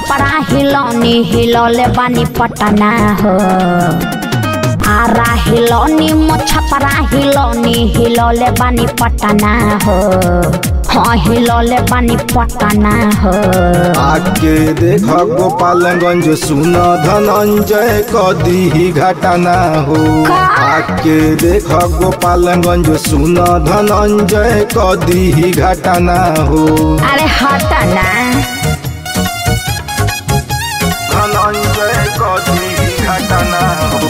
छपरा हिलौनी हिलौले बानी पटना हो आरा हिलौनी मो छपरा हिलौनी हिलौले बानी पटना हो हाँ हिलौले बानी पटना हो आके देख गोपालगंज सुन धनंजय कदी ही घटना हो का? आके देख गोपालगंज सुन धनंजय कदी ही घटना हो अरे हटना धनंजय कदी ही घटना हो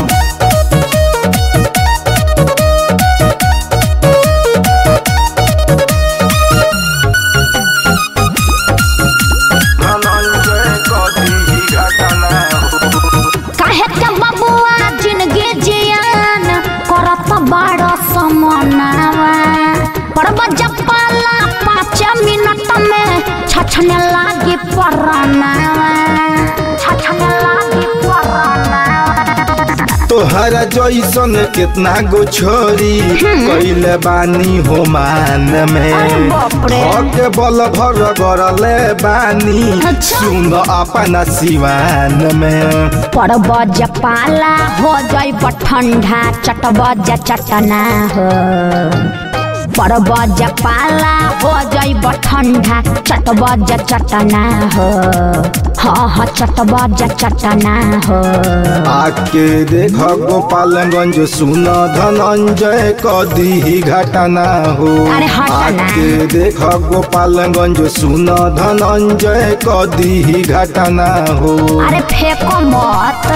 धनंजय कदी ही घटना हो काहे के बबुआ जिंदगी जियान करत बड़ समनावा पड़ब जपाला पाँच मिनट में छछने लागी परनावा छछने लागी परनावा तोहरा जैसन कितना गो छोरी कैले बानी हो मान में अरे बाप रे। के बल भर गरले बानी अच्छा। सुन अपना सिवान में पड़ब जपाला हो जाइब ठंडा चटब चटना हो पड़ब जपाला हो जाइब ठंडा चटब चटना हो हाँ हाँ चटब चटना हो आके देख गोपालगंज सुन धनंजय कदी ही घटना हो अरे हट ना। आके देख गोपालगंज सुन धनंजय कदी ही घटना हो अरे फेंको मत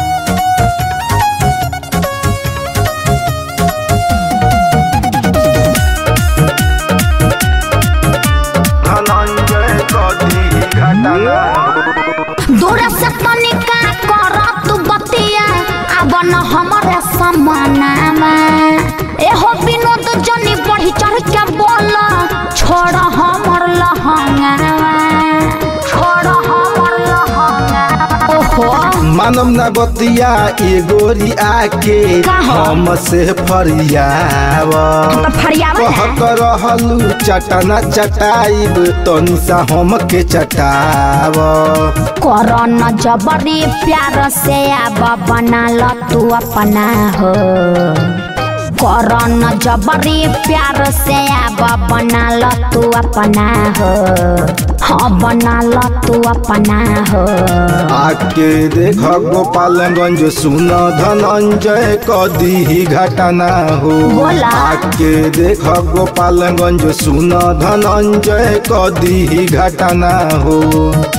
धनंजय कदी ही घटना हो दूर से तनिका कर तू बतिया अब न हमरे समानामा एहो विनोद जनी बढ़ी चढ़ के बोल छोड़ हमर लहंगावा छोड़ हमर लहंगावा ओहो मानव न बतिया ए गोरी आके का हो? हम से फरियाव तो फरियावा ना। कहत रहलू चटना चटाइब तनी सा हम के चटाव कर न जबरी प्यार से अब बना ल तू अपना हो कर न जबरी प्यार से अब बना ल तू अपना हो हाँ बना ल तू अपना हो आके देख गोपालगंज सुन धनंजय कदी ही घटना हो बोला। आके देख गोपालगंज सुन धनंजय कदी ही घटना हो